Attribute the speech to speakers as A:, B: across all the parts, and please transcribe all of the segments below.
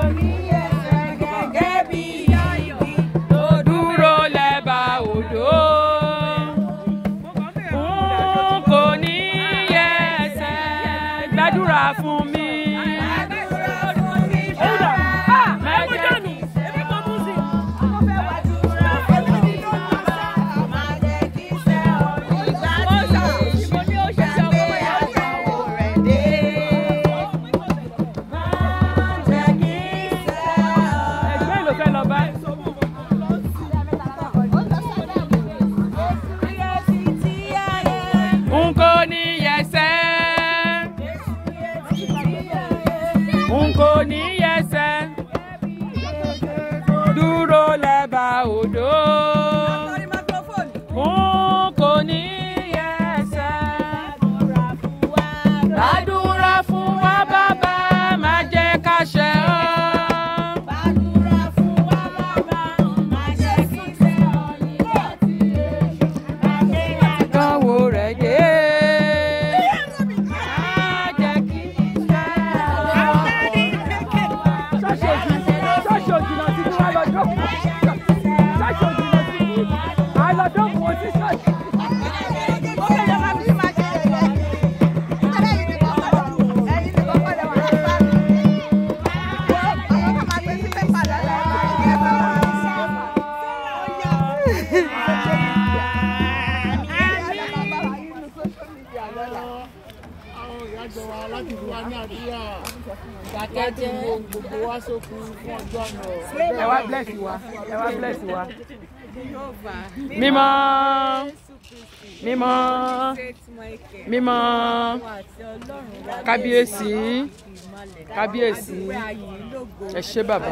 A: ní ẹsẹ̀ gẹ́gẹ́ bí igi tó dúró lẹ́bà odò. N kò ní ẹsẹ̀ gbàdúrà fún mi. Ẹgbẹ́ ló fẹ́ lọ bá. N kò ní ẹsẹ̀. N kò ní ẹsẹ̀. Dúró lẹ́bàá odò. N kò ní ẹsẹ̀. Gbàdúrà fún wa bàbá, má jẹ́ ká ṣẹ̀ ọ́. Kánwó rẹ̀ dé. Má jẹ́ kí ṣẹ̀ ọ́.
B: ṣọ́ọ̀ṣì òjìnà sí ni wọ́n lọ jókòó ṣọ́ọ̀ṣì òjìnà sí ni wọ́n lọ jókòó sí ṣọ́ọ̀ṣì.
C: àwọn ìyájọ wa láti fún wa ní àdúrà láti wo gbogbo wa sókun fún ọjọ́ náà.
A: ẹ wá bless wa ẹ wá bless wa. mímọ́ mímọ́ mímọ́ kábíyèsí kábíyèsí ẹ ṣé bàbá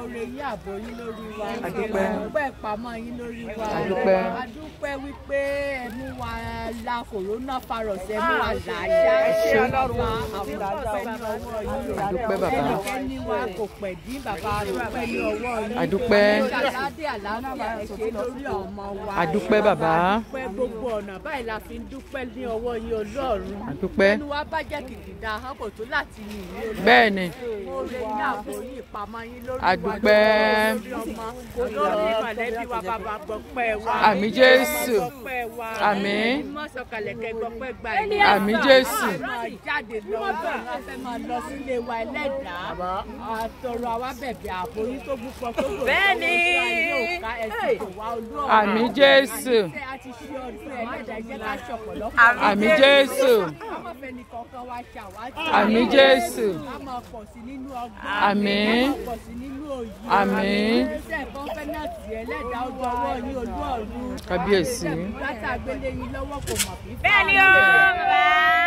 A: Adúpẹ́.
D: adúpẹ́ ìpamọ́ yín lórí wa
A: Adúpẹ́.
D: adúpẹ́ wípé ẹnu wa la corona virus ẹnu wa làájá
A: Ẹ ṣé.
D: bàbá àwọn ọpẹ́ ní ọwọ́ yín
A: Adúpẹ́ bàbá.
D: ẹni wa kò pẹ̀ dín bàbá adúpẹ́ ní ọwọ́ yín
A: Adúpẹ́.
D: ṣàládé àlàáfíà ẹ ṣé lórí ọmọ wa
A: Adúpẹ́ bàbá.
D: adúpẹ́ gbogbo ọ̀nà báyìí la fi ń dúpẹ́ ní ọwọ́ yín Ọlọ́run
A: Adúpẹ́.
D: ẹnu wa bá jẹ́ kìkìdá hàpọ̀ tó láti yìn ní Ọlọ́run
A: bẹ́ẹ̀ ni
D: oore ní àbò yín ìpamọ́ yín lórí wa
A: Adúpẹ́.
D: lórí ọmọ olórí mọ̀lẹ́bí wa bàbá gbọ́pẹ́ wa
A: Àmín Jésù.
D: gbọ́pẹ́ wa
A: Àmín.
D: mọ́ sọ̀kalẹ̀ kẹ́ gbọ́pẹ́ gbà yín
A: Àmín Jésù.
D: máa jáde lọ bẹ́ẹ̀ wọ́n fẹ́ máa lọ sílé wa ẹlẹ́dàá àtọ̀rọ̀ àwa bẹ̀bẹ̀ àbò yín tó gbúpọ̀ tó gbòòrò
E: Bẹ́ẹ̀ni.
D: ẹ̀sìn kò wá olú ọ̀run
A: Àmín Jésù.
D: a ti ṣe ọdún ẹlẹ́dàá jẹ́ ká ṣọ̀pọ̀lọpọ̀
A: Àmín Jésù.
D: àwọn fẹ́ni kọ̀ọ̀kan wa ṣàwátì
A: Àmín Jésù.
D: a máa pọ̀ sí nínú ọgbọ́n
A: Àmín.
D: a máa pọ̀ sí nínú òye
A: Àmín.
D: iṣẹ́ kọ́ńfẹ́nàtì ẹlẹ́dàá ó dọwọ́ yín olú ọ̀run
A: Kábíyèsí.
D: látà gbélé yín lọ́wọ́ kò mọ̀ fífa
E: Bẹ́ẹ̀ni o, bàbá.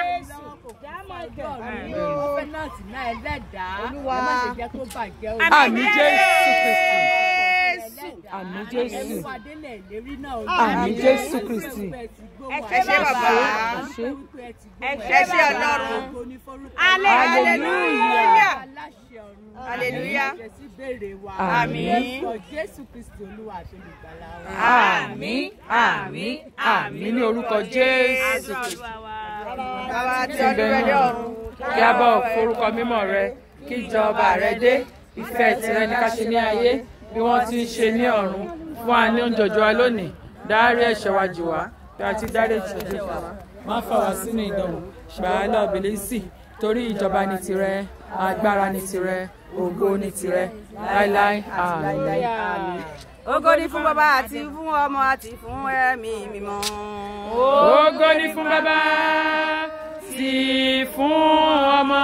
D: kọ́ńfẹ́nàtì náà ẹlẹ́dàá ẹ má ṣe jẹ́ kó bàjẹ́ o.
A: Àmín Jésù Kristi. Àmín Jésù.
D: ẹ̀mú adélẹ̀ ìlérí náà o.
A: Àmín Jésù Kristi.
E: Ẹ ṣé bàbá. Ẹ ṣé Ọlọ́run. Hallelujah. Hallelujah. Àmín.
D: Jésù Kristi Olúwa àti olùgbàlà wa.
A: Àmín àmín àmín ní orúkọ Jésù Kristi.
E: Bàbá tí
A: tí ń
E: ọdún
A: bẹ
E: rẹ̀
A: ní
E: dé
A: ọ̀run
E: ọ̀run.
A: kí a bá forúkọ mímọ́ rẹ kí ìjọba rẹ dé ìfẹ́ tìrẹ ní ká ṣe ní ayé bí wọ́n ti ń ṣe ní ọ̀run fún wa ní oúnjẹ òjò wa lónìí dárí ẹ̀ṣẹ̀ wa jì wá bí a ti dárí ẹ̀ṣẹ̀ jì wá má fà wá sínú ìdánwò gbà á lọ bìlísì torí ìjọba ní tirẹ agbára ní tirẹ ògo ní tirẹ láíláí àmín.
E: Ògo ni fún bàbá àti fún ọmọ àti fún ẹ̀mí mímọ́.
A: Ògo ni fún bàbá tí fún ọmọ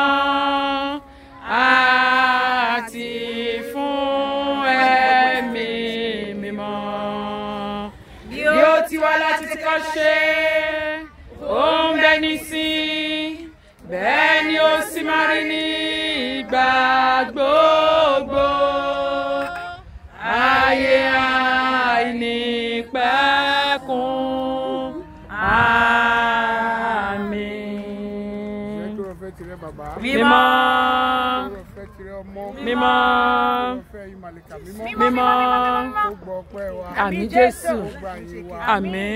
A: àti fún ẹ̀mí mímọ́. Bí ó ti wá láti ti kọ́ ṣe, ó ń bẹ nísìn, bẹ́ẹ̀ ni ó sì máa rí ní ìgbà gbogbo. Ayé àìnípẹ̀kun. Àmín.
C: Jẹ́ fẹ́ tirẹ̀ bàbá.
A: Mímọ́.
C: Jẹ́ fẹ́ tirẹ̀ ọmọ.
A: Mímọ́.
C: Jẹ́ fẹ́ ìmàlìkà mímọ́.
A: Mímọ́.
C: Ó gbọ́ ọpẹ́ wa.
A: Àmín Jésù.
C: Ó gba ìyìn wa.
A: Àmín.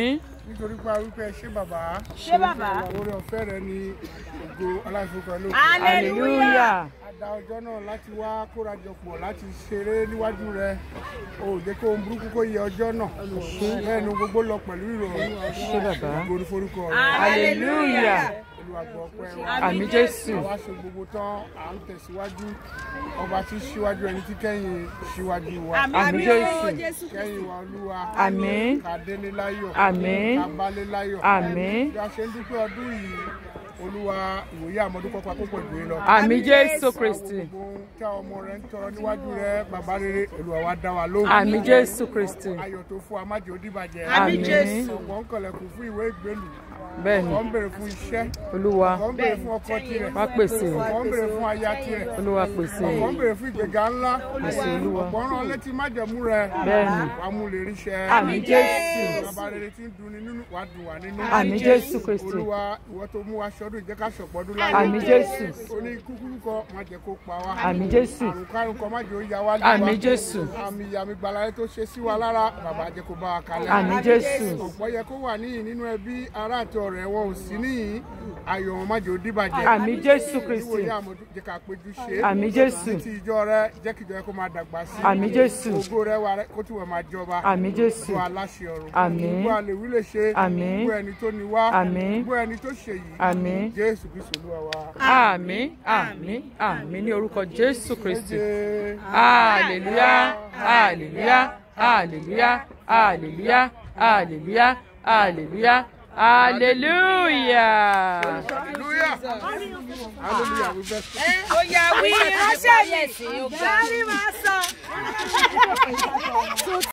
C: nítorí pé arúgbó ẹ ṣé bàbá
E: ṣé bàbá.
C: oore ọ̀fẹ́ rẹ ni ògo aláìfọkọ ẹ ló
A: hallelujah
C: àdá ọjọ́ náà láti wá kórajọpọ̀ láti ṣeré níwájú rẹ o ò jẹ́ kó ohun burúkú kó yẹ ọjọ́ náà bẹ́ẹ̀ ni gbogbo lọ pẹ̀lú ìrọ̀rùn
A: ṣé bàbá
C: gorí forúkọ rẹ
A: hallelujah
C: olùwàgbọ́ ọpẹ́ wa
A: àmì jésù
C: àwa ṣe gbogbo tán à ń tẹ̀síwájú ọba tí síwájú ẹni tí kẹ́yìn síwájú wa
A: àmì jésù
C: kẹ́yìn wa olúwa
A: àmín
C: ká délé láyọ̀
A: àmín
C: ká bálé láyọ̀
A: àmín
C: bí a ṣe ń dúpẹ́ ọdún yìí olúwa ìwòye àmọ́dún kọ́kọ́ àkókò ìgbé lọ.
A: àmì jésù kristi
C: gbogbo ohun tí àwọn ọmọ rẹ ń tọrọ níwájú rẹ bàbá rere olúwa wa dá wa lóhùn.
A: àmì jésù kristi
C: ayọ̀ tó fún wa má jẹ́ ó dìbàjẹ́.
A: àmì jésù
C: ọ̀pọ̀ ń kọlẹ̀kùn fún ìwé ìgbélù
A: bẹ́ẹ̀ni
C: ọ̀pọ̀ ń béèrè fún iṣẹ́
A: olúwa
C: ọ̀pọ̀ ń béèrè fún ọkọ tirẹ̀
A: wá pèsè
C: ọ̀pọ̀ ń béèrè fún aya tirẹ̀
A: olúwa pèsè
C: ọ̀pọ̀ ń béèrè fún ìgbéga ńlá
A: pèsè olúwa
C: ọ̀pọ̀ ń rán létí májẹ̀mú rẹ
A: bẹ́ẹ̀ni
C: wàá mú lè ríṣẹ́
A: àmì jésù
C: bàbá rere tí ń dunni nínú wàá dùn wá nínú
A: àmì jésù kristi
C: olúwa ìwọ tó mú wa ṣọdún ìjẹ́ ká ṣọ̀pọ̀dún láyé
A: àmì jésù
C: oní kúkúrú kọ má jẹ́ kó pa wá
A: àmì jésù
C: àrùn kárùn kọ má jẹ́ ó ya wá lé
A: àmì
C: wa
A: jésù
C: àmì ìyàmì gbàlàyé tó ṣe sí wa lára bàbá jẹ́ kó bá wa kalẹ̀
A: àmì jésù
C: ọ̀pọ̀ yẹ kó wà níyìn nínú ẹbí ará àti ọ̀rẹ́ wọn ò sí níyìn ayọ̀ wọn má jẹ́ ó dìbàjẹ́
A: àmì jésù kristi
C: ìwòye àmọ̀dún jẹ́ ká péjú ṣe
A: àmì jésù
C: ti ìjọ rẹ jẹ́ kí ìjọ rẹ kó máa dàgbà sí
A: àmì jésù
C: ògo rẹ wà rẹ kó tí wọ́n máa jọba
A: àmì jésù
C: gbogbo aláṣẹ ọ̀run
A: Àmín.
C: gbogbo àlèwí lè ṣe
A: Àmín.
C: gbogbo ẹni tó ní wá
A: Àmín.
C: gbogbo ẹni tó ṣe yìí
A: àmì
C: jésù kristu olúwa wa.
A: àmì àmì àmì ní orúkọ jésù kristi
C: Méje.
A: hallelujah hallelujah hallelujah hallelujah hallelujah hallelujah hallelujah.
C: hallelujah hallelujah we bless you.
E: ó yà wí ránṣẹ́ yìí. Gàrí máa sàn.